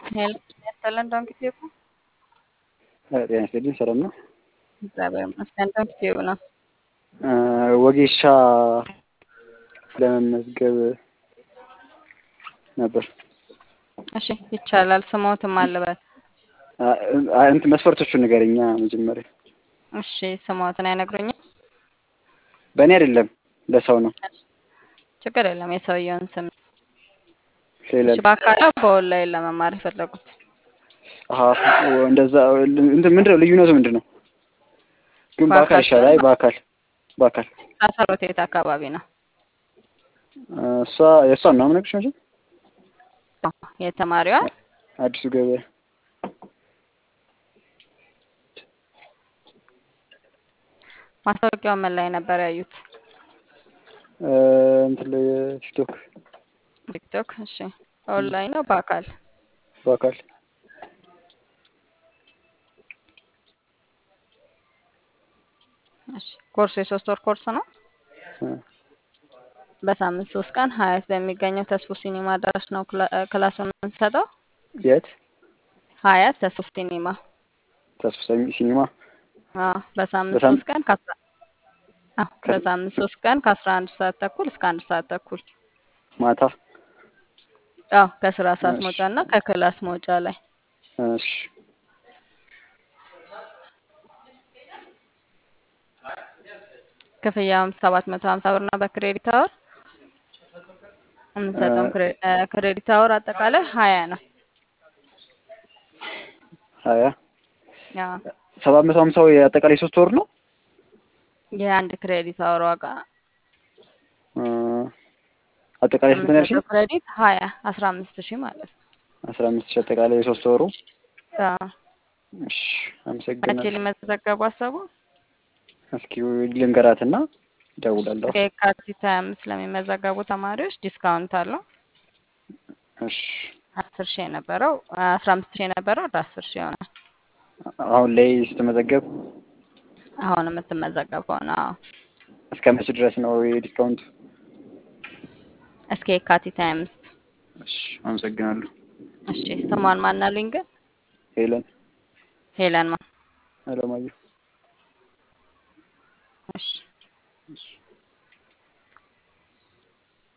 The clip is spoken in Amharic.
ሄሎ ያስተለን ዶንኪ ቲዩብ ነው። ጤና ይስጥልኝ። ሰላም ነው? እግዚአብሔር ይመስገን። ዶንኪ ቲዩብ ነው። ወጌሻ ለመመዝገብ ነበር። እሺ ይቻላል። ስሞትም አለበት። እንትን መስፈርቶቹን ንገረኛ መጀመሪያ። እሺ ስሞትን አይነግሩኝም? በእኔ አይደለም ለሰው ነው። ችግር የለም። የሰውየውን ስም ሄለን እሺ። በአካል በኦንላይን ለመማር የፈለጉት አሀ እንደዛ እንትን ምንድን ነው ልዩነቱ ምንድን ነው? ግን በአካል በአካል ይሻላል። አይ በአካል በአካል አሰሮት የት አካባቢ ነው? እሷ የእሷን ነው የምነግርሽ መቼም የተማሪዋ አዲሱ ገበያ ማስታወቂያው ምን ላይ ነበር ያዩት? እንትን ላይ ቲክቶክ ቲክቶክ። እሺ ኦንላይን ነው በአካል? በአካል እሺ ኮርሱ የሶስት ወር ኮርስ ነው። እ በሳምንት ሶስት ቀን ሀያት በሚገኘው ተስፎ ሲኒማ አዳራሽ ነው ክላ- ክላሱን የምንሰጠው። የት ሀያት ተስፎ ሲኒማ። ተስፋ ሲኒማ አዎ በሳምንት በሳም- ሶስት ቀን ከአስራ አዎ በሳምንት ሶስት ቀን ከአስራ አንድ ሰዓት ተኩል እስከ አንድ ሰዓት ተኩል ማታ አዎ ከስራ ሰዓት እሺ። መውጫ እና ከክላስ መውጫ ላይ እሺ ክፍያውም ሰባት መቶ ሀምሳ ብር ነው በክሬዲት አወር የምንሰጠውም ክሬ- እ ክሬዲት አወር አጠቃላይ ሀያ ነው። ሀያ አዎ ሰባት መቶ ሀምሳው የአጠቃላይ ሶስት ወር ነው። የአንድ ክሬዲት አወር ዋጋ እ አጠቃላይ ስንት ነው ያልሽኝ? የምንሰጠው ክሬዲት ሀያ አስራ አምስት ሺህ ማለት ነው። አስራ አምስት ሺህ አጠቃላይ የሶስት ወሩ። አዎ እሺ መቼ አመሰግናለሁ። ሊመዘገቡ አሰቡ? እስኪ ልንገራትና እደውላለሁ። እስከ የካቲት ሀያ አምስት ለሚመዘገቡ ተማሪዎች ዲስካውንት አለው። እሺ አስር ሺህ የነበረው አስራ አምስት ሺህ የነበረው ወደ አስር ሺህ ይሆናል። አሁን ላይ ስትመዘገብ አሁን የምትመዘገብ ከሆነ አዎ እስከ መቼ ድረስ ነው የዲስካውንቱ? እስከ የካቲት ሀያ አምስት እሺ አመሰግናለሁ። እሺ ስሟን ማን አሉኝ ግን? ሄለን ሄለን ማ አለማየሁ እሺ እሺ